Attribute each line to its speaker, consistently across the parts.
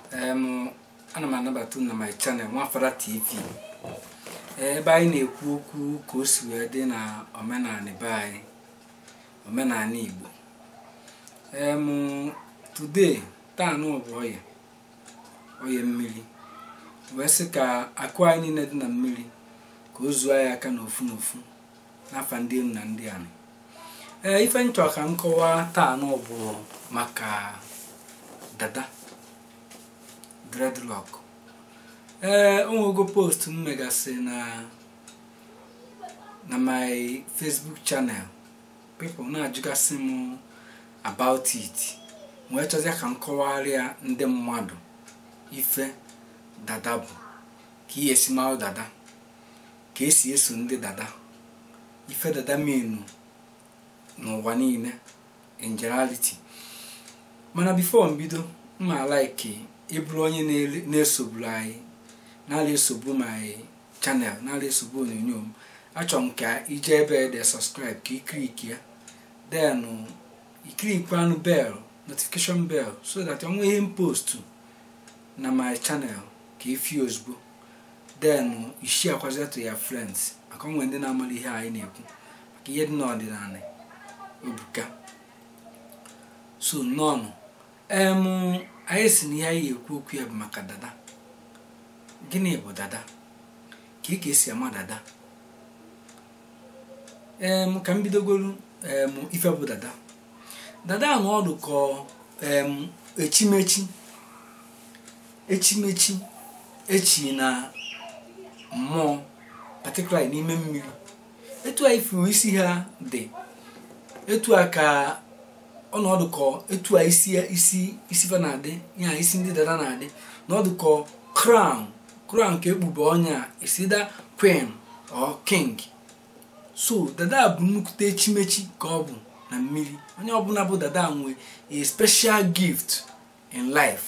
Speaker 1: em ana m anabata unu na my channel nwafara tv ebe anyị na-ekwu okwu ka o si wee dị na omenala be anyị omenala igbo em today taa nụ bụ ọya ọya mmiri wee sị ka akụ anyị niile dị na mmiri ka o zuo anyị aka n'ofu n'ofu n'afa ndị enu na ndị anị ee ife nchọ ka m kọwaa taa nụ bụ maka dada dreadlock ee o nwego post m megasị na na my facebook channel people na-ajụgasị m about it wee chọzie ka m kọwarịa ndị mmadụ ife dada bụ ka ihe esi mara dada ka esi eso ndị dada ife dada menu n'ụwa niile in generality mana before mbido mma like ịbụrụ onye na-esogburu anyị na-ala esogbu my channel na-ala esogbu onyonyo m achọrọ m ka ije ebe ede subscribe ka ikiriki ya then ikirikwanụ bell notification bell so that ọ nwee ihe m postu na my channel ka ifi ozugbo then ishi akwazi to ya friends maka onwe ndị na-amara ihe anyị na-ekwu maka ihe dị n'ọdịnala ebuka so nọnụ em anyị si na ihe anyị ekwu okwu ya bụ maka dada gịnị bụ dada ka ị ka esi ama dada em ka m bidogolu em ife bụ dada dada nọ ọdụ ka em echimechi echimechi echi na mmụọ particularly n'ime mmiri etu a ifuru isi ha dị etu a ka ọnọdụ kọ etu a isi isi isi fa na-adị ya isi ndị dada na-adị n'ọdụ kọ crown crown ka ekpube ọnya esida queen or king so dada bụ nnukwute echimechi ka ọ bụ na mmiri onye ọbụla bụ dada nwe a special gift in life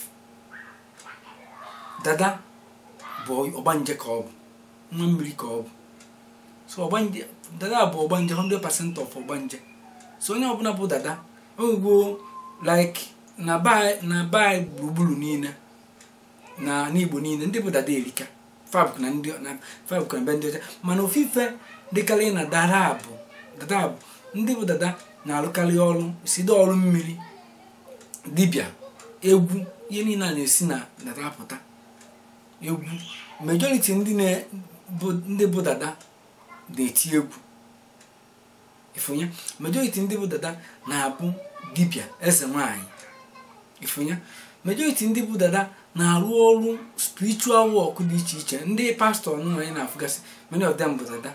Speaker 1: dada bụ ọgbanje ka ọ bụ nwa mmiri ka ọ bụ so ọgbanje dada bụ ọgbanje 100% of ọgbanje so onye ọbụla bụ dada ogwo like na na bai gburugburu niile na n'igbo niile ndị bụ dada erika fabk na ndị na fabk na be ndị ọcha mana ofufe dịkarị na dada bụ dada bụ ndị bụ dada na-arụkarị ọrụ side ọrụ mmiri dibịa egwu ihe niile a na-esi na dada apụta egwu majority ndị bụ dada na-eti egwu ifunya majority ndị bụ dada na-abụ dibịa eze nwanyị ifunya majority ndị bụ dada na-arụ ọrụ spiritual work dị iche iche ndị pastọ nwa anyị na-afụgasị many of them bụ dada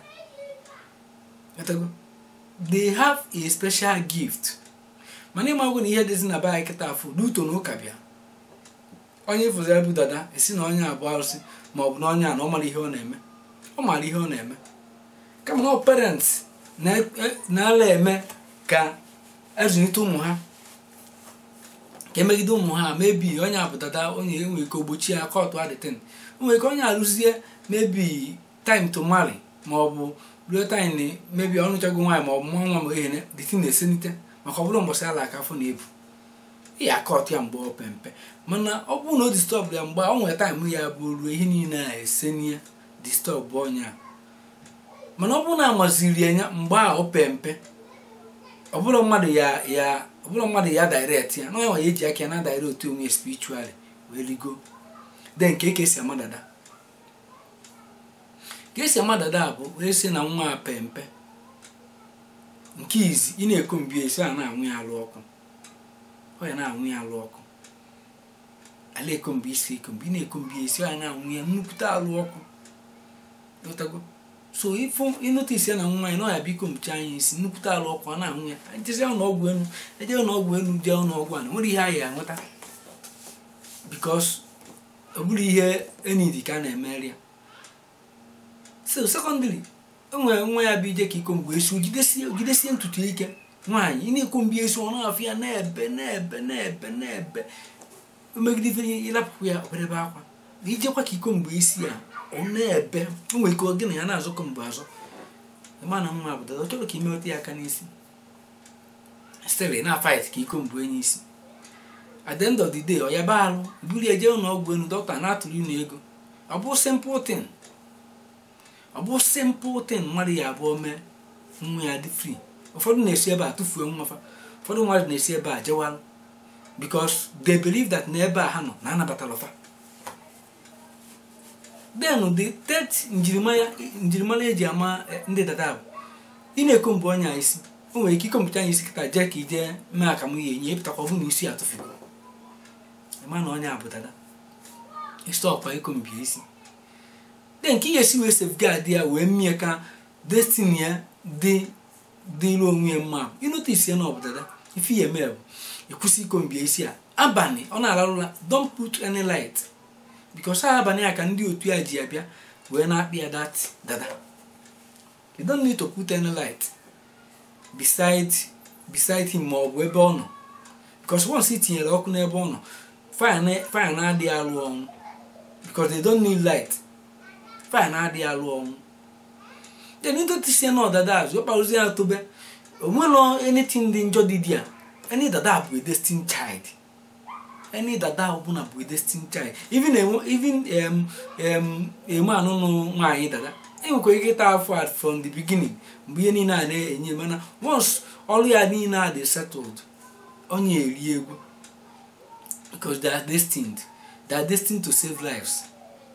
Speaker 1: they have a special gift mana ịmagwụ na ihe dịzi na be anyị kịta afụ n'uto na ụka bịa onye fụziri bụ dada esi na onye abụ arụsị ma ọ bụ na onye a na ọ mara ihe ọ na-eme ọ mara ihe ọ na-eme kama na parents na-ala eme ka ezulite ụmụ ha ka emegide ụmụ ha mebi onye abụ dada onye enwe ike ogbochi ya kọtụ adịtin nwere ike onye arụzie mebi time to marry ma ọ bụ ruo time mebi ọnụchago nwaanyị ma ọ bụ nwa nwa ma ehene dịtin na-esenite maka ọ bụrụ mbọsị ala aka afọ na-ebu ya akọtụ ya mgbe ọ pempe mana ọ bụrụ na o distọb ya mgbe ọ nwere taịm ya bụ ruo ihe niile a esenie distọb onye a mana ọ bụrụ na amaziri ya mgbe a o pe mpe ọbụrụ mmadụ ya ya ọbụrụ mmadụ ya direct ya na ya eji aka ya na direct onwe spiritually wee rigo de nke ka esi ama dada ka esi ama dada bụ wee sị na nwa a pe mpe nke izi ị na-eko mbi esi a na-anwụ ya alụ ọkụ ọ ya na-anwụ ya alụ ọkụ ala ekombi isi ekombi ị na-ekombi esi ọ ya na-anwụ ya nnukwute alụ ọkụ so ịfụ ịnụtisi ya na nwa anyị na ọya biko mchi anyị isi nnukwute alụ ọkụ a na-anwụ ya ejezi ụlọọgwụ elu eje ụlọọgwụ elu jee ụlọọgwụ a na nwere ihe anyị anweta bikos ọ bụrụ ihe enidi ka a na-emeri ya so sekọndịrị enwere nwa ya bụ ije ka iko mgbe esi jidesie ntutu ike nwaanyị ị na-ekwo mgbe esi ọ na-afụ ya na-ebe na-ebe na-ebe na-ebe megide ife ịlapụpụ ya oberebe akwa ijekwa ka iko mgbe isi ya ọ na-ebe o nwere ike gị na ya na-azụkọ mgbe azụ ịma na mma bụ dada ọ chọrọ ka imeweta ya aka n'isi stere na fight ka iko mbụ enye isi at the end of the day ọ yaba alụ buru eje ụlọ ọgwụ elu dọkịta na-atụrụ unu ego ọ bụ simple thing ọ bụ simple thing mmadụ ya abụọ mee nwa ya dị free ụfọdụ na-esi ebe a tụfuo nwa fa ụfọdụ mmadụ na-esi ebe a jewalụ because they believe that n'ebe a ha nọ na anabatala fa then the third njirimara njirimara eji ama ndị dada bụ ị na-ekombu ọnya isi o nwere ike ikompụta anya isi kịta jee ka ije mee akamụ ya enye epụtakwa ọbụ na isi atụfugo ịma na ọnya bụ dada stọkwa ikombi isi de nke ihe esi wee safeguard ya wee mie ka destiny ya dị dịrụ onwe ya mma ịnotis ya na ọ bụ dada ife ya eme bụ ịkwụsị ikombi isi a abalị ọ na-alarụ ụra don't put any light because ha abalị a ka ndị otu ya ji ya bịa wee na-akpị ya dat dada you don't need to put any light beside beside him ma ọ bụ ebe ọ nọ because once i tinyere ọkụ n'ebe ọ nọ fire na-adịghị alụ ọnwụ because they don't need light fire na-adịghị alụ ọnwụ then ịdọtisi na ọdada azụ ọkparụzi ya tobe onwelo anything dị njọ dị dị a any dada bụ a destined child any dada ọbụla bụ a destined child even even um, um, eme anụnụ nwaanyị dada enwekwara ike ịta afọ at from the beginning mgbe ihe niile a na-enye mana once ọrụ ya niile a dị settled onye eri egwu because they are destined they are destined to save lives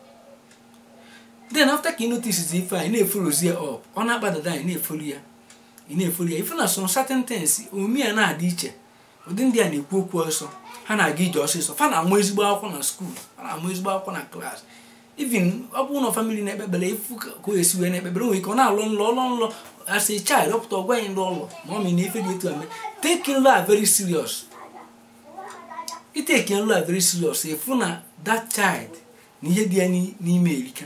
Speaker 1: then after ka ị notice ife a ị na-efolozi ya up ọ na-akpa dada ị na-efolu ya ị na-efolu ya ife na some certain things omume ya na-adị iche ụdị ndị a na-ekwu okwu ọsọ ha na-aga ije ọsịsọ fa na-amụ ezigbo akwụkwọ na skuul ha na-amụ ezigbo akwụkwọ na klaasị even ọ bụrụ na famili na-ekpebere ifu ka o esi wee na-ekpebere nwere ike ọ na-alụ nlọ ọlọ nlọ as a child ọpụta ọgwa anyị ndị ụlọ ma ọ mee na ife dị etu a mee take nlọ a very serious iteke nlọ a very serious efu na that child na ihe dị ya n'ime erika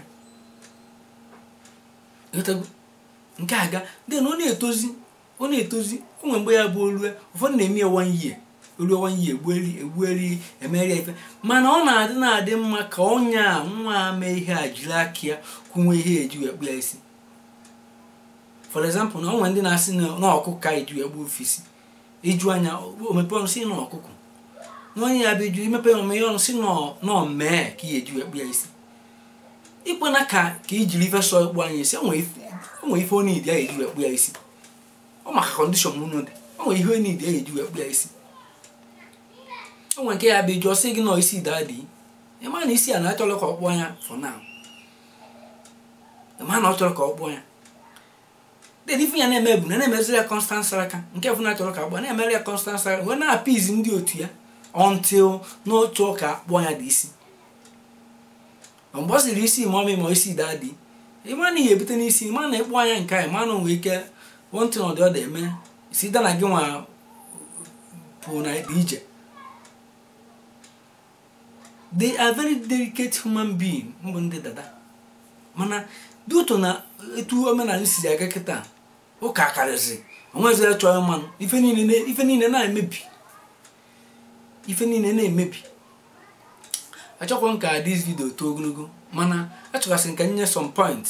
Speaker 1: nke aga then ọ na-etozi ọ na-etozi o nwere mgbe ya bụ olue ụfọdụ na-eme ya one year olue one year egbueri egbueri emeri ya ife mana ọ na-adị na-adị mma ka onye a nwa mee ihe a jiri aka ya kwunwe ihe eji wee kpụ ya isi for example na ọ nwere ndị na-asị na ọkụkọ ka eji wee gbuo ofesi iju anya omepe ọnụ si na ọkụkọ na onye ya bụ iju imepe omeye ọnụ si na mee ka ihe eji wee kpụ ya isi ikwena ka ka ijiri ife sọ ekpu anya isi o nwere ife onye idi a eji wee kpụ ya isi ọ maka kọndishọn unu dị o nwere ihe onye idi a eji wee kpụ ya isi o nwere nke ya bụ iju ọsị gị nọ isi daa dị ịma na isi a na-achọrọ ka ọ kpụọ ya for now ịma na ọ chọrọ ka ọ kpụọ ya dị ife ya na-eme bụ na na-emeziri ya constant saraka nke fụ na-achọrọ ka akpụọ na-emere ya constant saraka wee na-apịzi ndị otu ya until n'otu ka akpụọ ya dị isi mgbe ọ siri isi ma ọmị ma isi daa dị ịma na ihe ebute n'isi ịma na ịkpụ anya nke anyị ma na onwe ike wọntị na ọdị ọ eme si da na gị nwa pụ na dị ije they are very delicate human being mbụ ndị dada mana dị ụtọ na etu omenala si aga kịta ụka karịsị onwezire chọọ mmanụ ife niile na-emebi ife niile na-emebi achọkwa m ka dis video too ogologo mana achọgasị m ka nye some point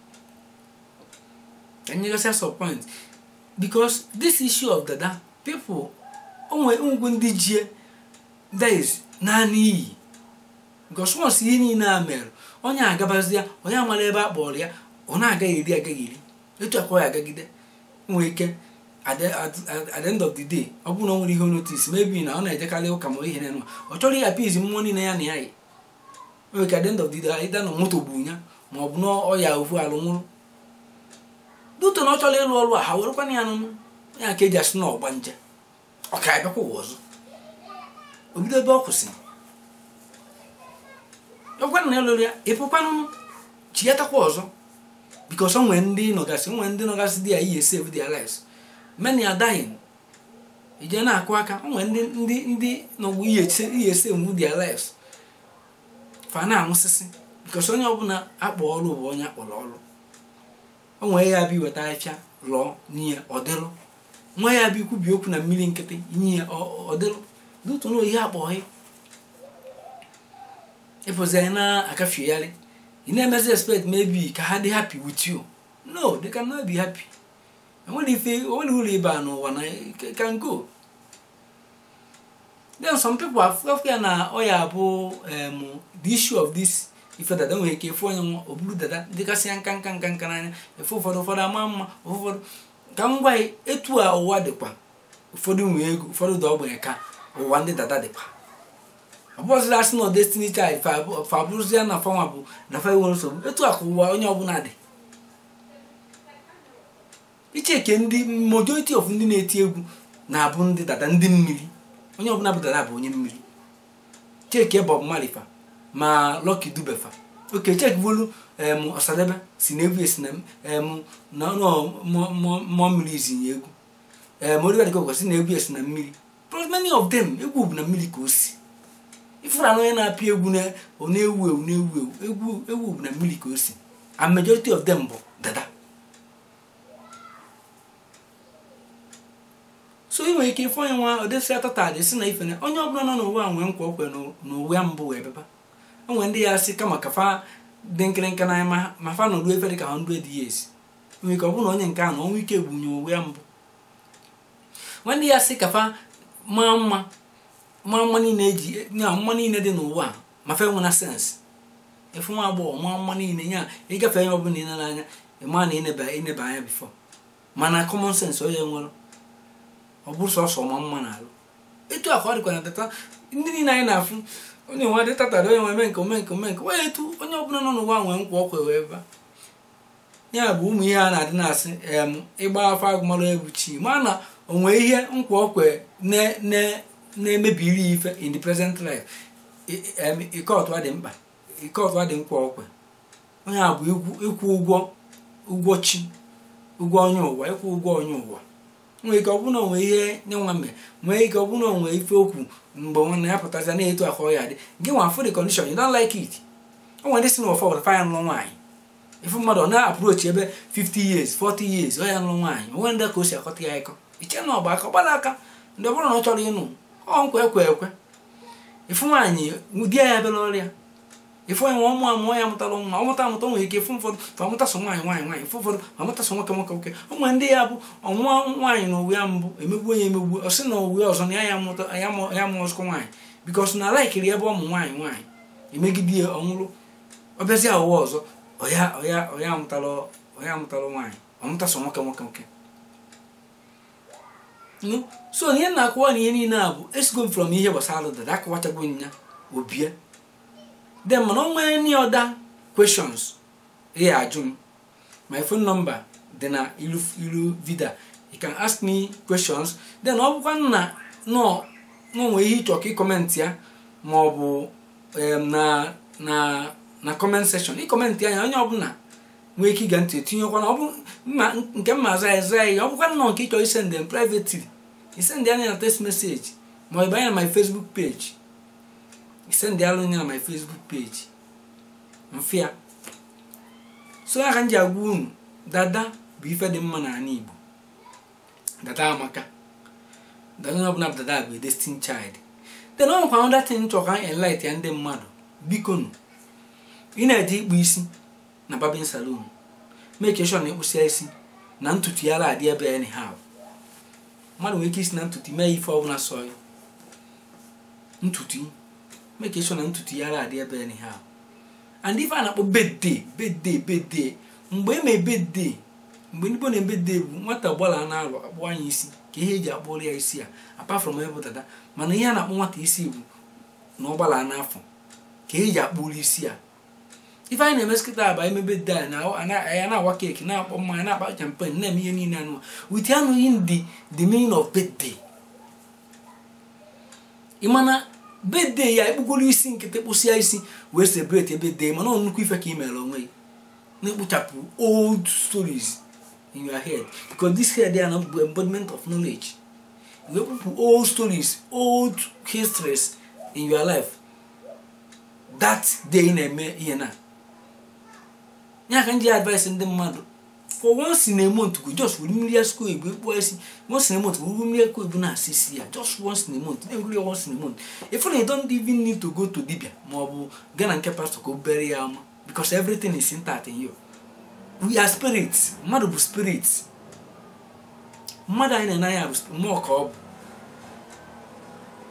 Speaker 1: ka nyegasịa some point because this issue of dada people onwe ngwu ndị jie days naanị iyi because once ihe niile a mere onye agabazi ya onye amara ebe a kpọrọ ya ọ na-agaghị eri agaghị eri etu akwa ya agagide nwere ike at the end of the day ọ bụrụ na ọ nwere ihe notice maybe na ọ na-ejekarị ụka ma ihe na ọ chọrọ ihe apịzi mmụọ niile ya na ya yi nwere ka at the end of the day ịda na moto gburu ya ma ọ bụ na ọya ofu alụ nwụrụ duto na ọ chọrọ ịlụ ọrụ a ha werekwana ya n'ụnụ ya ka eji asị na ọgba nje ọ ka abịakwa ụwa ọzọ obido ebe ọ kwụsịrị ọgwana na ịlụrụ ya ịpụkwanụ chi ya takwa ọzọ bikos o nwere ndị nọgasị nwere ndị nọgasị dị ya ihe save their lives many are dying ije na-akụ aka o nwere ndị ndị ndị nọgbu ihe save their lives fa na-anwụsịsị bikos onye ọbụla akpọ ọrụ bụ onye akpọrọ ọrụ o nwere ya bụ iweta afịa lụọ n'ihe ọdịlụ nwa ya bụ ikwubi okwu na mmiri nkịtị nye ya ọdịlụ dutu na oyi akpọghị ịpụzi anyị na-akafegharị ị na-emezi expect maybe ka ha dị happy with you no they cannot be happy enwere ife onwere ụlọ ibe a n'ụwa na can go then some people afụafụ ya na ọ ya bụ em the issue of this ife dada nwere ike efu onye nwa o buru dada dịgasị ya nka nka nka nka n'anya efe ụfọdụ ụfọdụ ama mma ụfọdụ ka m gwa gị etu a ụwa dịkwa ụfọdụ nwee ego ụfọdụ dị ogbenye ka ụwa ndị dada dịkwa ọbụzịla asị na destiny child fa abụrụzie na fanwa bụ na fa nwere nsogbu etu a ka ụwa onye ọbụla dị icheke ndị majority of ndị na-eti egwu na-abụ ndị dada ndị mmiri onye ọbụla bụ dada bụ onye mmiri cheke Bob Marley fa ma Lucky Dube fa oke cheki bụrụ em Ọsadebe si na egwu esi na em na mmụọ mmiri izinye egwu em Oliver Dịkọkwa si na egwu esi na mmiri plus many of them egwu bụ na mmiri ka o si ifụrụ anụ onye na-apịa egwu na ọ na-ewu ewu na-ewu ewu egwu egwu bụ na mmiri ka o si and majority of them bụ dada so ị nwere ike ịfụ onye nwa odesi atata dị si na ife na onye ọbụla nọ n'ụwa nwee nkwa okwe n'uwe mbụ wee beba enwere ndị ya sị kama ka fa dị nkịrịnka n'anya ma fa nọruo efe dị ka 100 years nwere ike ọ bụrụ na onye nke a na ọnwa ike gbunye uwe mbụ nwa ndị ya sị ka fa maa mma maa mma niile eji nya mma niile dị n'ụwa ma fe nwena sens ịfụ nwa agbọghọ maa mma niile nya ịgafe onye ọbụla ile n'anya ịma na ịneba ịneba anya bifo mana common sense onye nwere ọ bụrụ sọsọ ọma mma na-alụ etu a ka ọ dịkwa na tata ndị niile anyị na-afụ onye nwa dị tatara onye nwe nke ome nke ome nke wee etu onye ọbụla nọ n'ụwa nwee nkwa ọkwa wee ba ya bụ ụmụ ihe a na-adị na-asị em ịgba afọ agụmarụ egwu chi ma na onwe ihe nkwa ọkwe na-emebiri ife in the present life ike ọtụa dị mkpa ike ọtụa dị nkwa ọkwe onye a bụ ịkwụ ụgwọ ụgwọ chi ụgwọ onye ụwa ịkwụ ụgwọ onye ụwa nwere ike ọ bụrụ na onwe ihe nye nwa mme nwee ike ọ bụrụ na onwe ife okwu mgbe nwanne ya pụtazi na-etu ahụ ya dị gị nwa fụ the condition you don't like it o nwere ndị si n'ụwa fọwụrụ faya nụrụ nwaanyị ife mmadụ ọ na-apụrochi ebe 50 years 40 years ọ ya nụrụ nwaanyị onwe ndị ka o si akọta ya ịkọ iche na ọgba aka ọgbara aka ndị ọ bụrụ na ọ chọrọ ịnụ ọ nkwa ekwe ekwe ifu nwaanyị di ya bịara ọrịa ifu onye nwa ọmụ amụọ ya mụtara nwa ọ mụta amụta nwere ike ifu ụfọdụ fa mụta so nwaanyị nwaanyị nwaanyị ifu ụfọdụ ma mụta so nwoke nwoke nwoke ụmụ ndị ya bụ ọnwụọ nwaanyị na uwe ya mbụ emegbu onye emegbu ọ sị na uwe ọzọ na ya ya mụta ya mụọ ọzọkọ nwaanyị bikos na laikiri ebe ọmụ nwaanyị nwaanyị emegide ya ọnwụrụ ọ bịazi ụwa ọzọ ọya ọya ọya mụtara ọya mụtara nwaanyị ọ mụta so nwoke nwoke nwoke so ihe na-akụwa na ihe niile a bụ esigo m from ihe gbasara dada akụwachago nya obie then mana o nwere any other questions ị ajụ m my phone number dị na ilu ilu vida you can ask me questions then ọ bụkwa na nọ nwee ihe ịchọ ka ịkọmentị ya ma ọ bụ na na na comment section ịkọmentị anya onye ọbụla nwee ike ịga ntị etinyekwana ọ bụ nke mma aza eza ya ọ bụkwa nnọọ nke ịchọ isend m privately isend anya na text message ma ọ bụ anya na my facebook page isend alụ anya na my facebook page mfịa so ya ka m ji agwa unu dada bụ ife dị mma n'ala igbo dada amaka dada onye ọbụla bụ dada bụ destin child then ọ nwekwa another thing chọrọ ka enlight ya ndị mmadụ biko nụ ị na-eje ịkpụ isi na barbing salon make sure na ịkpụsịa isi na ntutu ya adị ebe anyhow mmadụ nwere ike isi na ntutu mee ife ọbụla sọ ya ntutu make sure na ntutu ya adị ebe anyhow and ife a na-akpọ bedday bedday bedday mgbe eme bedday mgbe ndị na bedday bụ nwata gbala na-alụ akpụ anya isi ka ihe eji akpụrụ ya isi a apart from ebe dada mana ihe a na-akpọ nwata isi bụ na ọgbala n'afọ ka eji akpụrụ isi a ife anyị na-eme skịta aba emebe de ya na-awa keeki na-akpọ mmanya na-akpa champen na-eme ihe niile anụ wit anụghị ndị the meaning of birthday ịmana birthday ya ekpugoro isi nkịtị kpụsịa isi wee celebrate birthday mana ọ nnukwu ife ka ị mere onwe gị na-ekpochapụ old stories in your head because this head ya na bụ embodiment of knowledge wee kpụpụ old stories old histories in your life that day na-eme ihe na ya ka m ji advice ndị mmadụ for once in a month go just were mmiri asụkọ igbo ekpo esi once in a month were mmiri ekpo igbo na-asị isi ya just once in a month na-egwuri ya once in a month if you don't even need to go to dibia ma ọ bụ gaa na nke pastọ ka o bere ya ama because everything is intact in you we are spirits mmadụ bụ spirits mmadụ anyị na-anaghị bụ mmụọ ka ọ bụ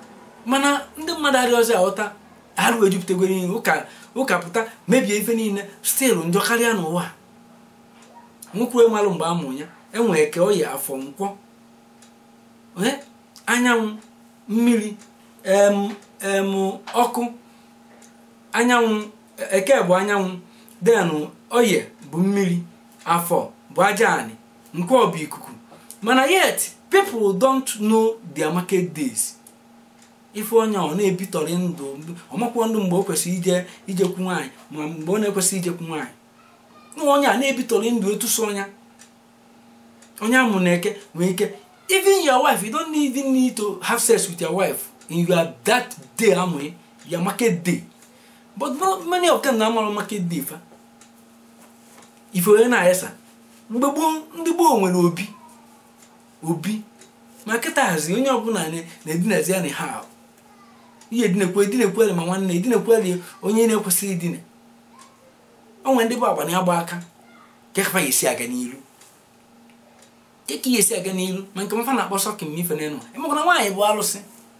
Speaker 1: mana ndị mmadụ adịghịzi aghọta arụ ejupụtagoro ihe ụka ụka pụta mebie ife niile stil njọ karịa n'ụwa nwokwuru malụ mgbe a mụrụ ya enwere ka oyi afọ nkwọ ee anyanwụ mmiri em em ọkụ anyanwụ eke bụ anyanwụ denụ oye bụ mmiri afọ bụ aja anị nkwọ bụ ikuku mana yet people don't know their market days ife onye ọ na-ebitọrị ndụ ọmakwụkwọ ndụ mgbe o kwesịrị ije ijekwu nwaanyị ma mgbe ọ na-ekwesịghị ijekwu nwaanyị nwa onye a na-ebitọrị ndụ etuso ọnya onye amụ na eke nwee ike even your wife you don't even need to have sex with your wife in your that day amụghị your market day but many of them na-amara market day fa ife onye na-ayesa mgbe gboo ndị gboo nwere obi obi ma kịta hazi onye ọbụla na-edinazi ya na ha ihe edinekwe edinekwere ma nwanne edinekwere onye na-ekwesịghị idina o nwere ndị bụ agba na-agba aka kekapa ya esi aga n'iru keka ya esi aga n'iru ma nke mafa na-akpọ sọkin ma ife n'elu emekwa na nwaanyị bụ alụsị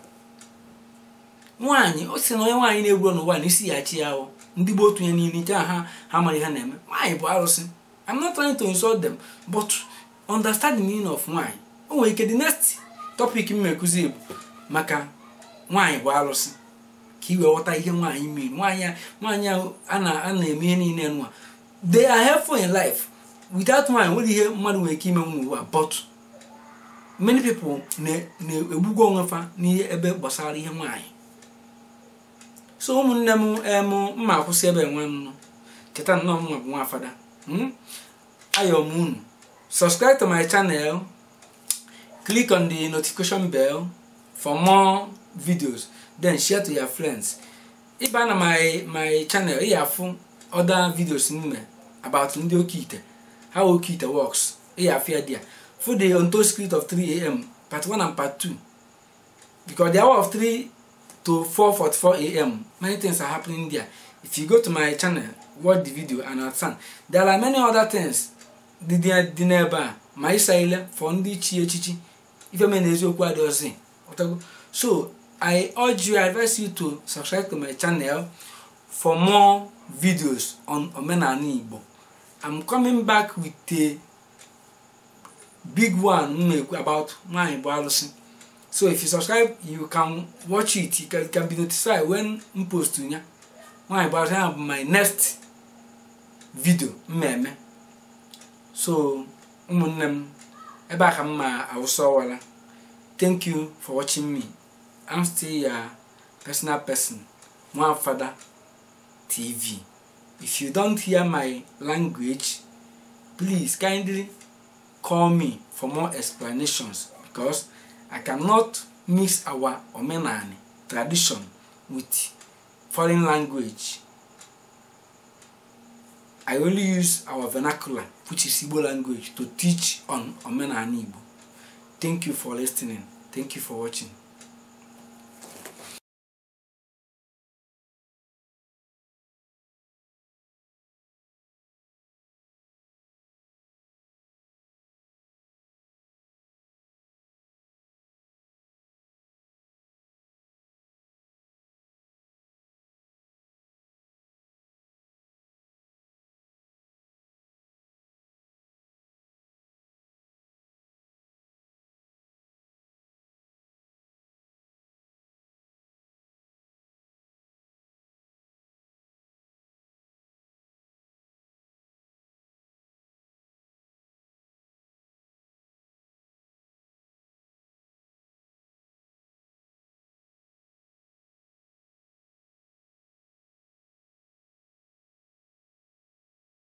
Speaker 1: nwaanyị o si na onye nwaanyị na-egwu n'ụwa na isi ya chi ya ahụ ndị bụ otu ya niile nke ha ha mara ihe na-eme nwaanyị bụ alụsị I'm not trying to insult them but understand the meaning of nwaanyị o nwere ike the next topic m mekuzi bụ maka nwaanyị bụ alụsị ka i wee ghọta ihe nwaanyị mere nwaanyị nwaanyị a na-eme ihe niile nwa they are helpful in life without nwaanyị nwere ihe mmadụ nwere ike ime n'ụwa but many people na-egbugo onwe fa n'ihe ebe gbasara ihe nwaanyị so ụmụnne m em mma akwụsị ebe nwa nọ cheta nnọọ mma bụ nwa fada ayọ m unu subscribe to my channel click on the notification bell for more videos then share to your friends ịba na my my channel ị afụ other videos m about ndị okite how okite works ị afụ ya there for the untold script of 3am part 1 and part 2 because the hour of 3 to 4:44 am many things are happening there if you go to my channel watch the video and understand there are many other things dị n'ebe a ma ịsa ile for ndị chi echichi ife mere n'eziokwu adịghịzi so i urge you i advise you to subscribe to my channel for more videos on omenala igbo i'm coming back with a big one m na-ekwu about nwaanyị bụ alụsị so if you subscribe you can watch it you can, you can be notified when m post ya nwaanyị bụ alụsị ya bụ my next video mmemme so ụmụnne m ebe a ka m ma awụsa ọwara thank you for watching me i'm still your personal person nwafada tv if you don't hear my language please kindly call me for more explanations because i cannot mix our omenani tradition with foreign language I only use our vernacular, which is Igbo language, to teach on Omenani Igbo. Thank you for listening. Thank you for watching.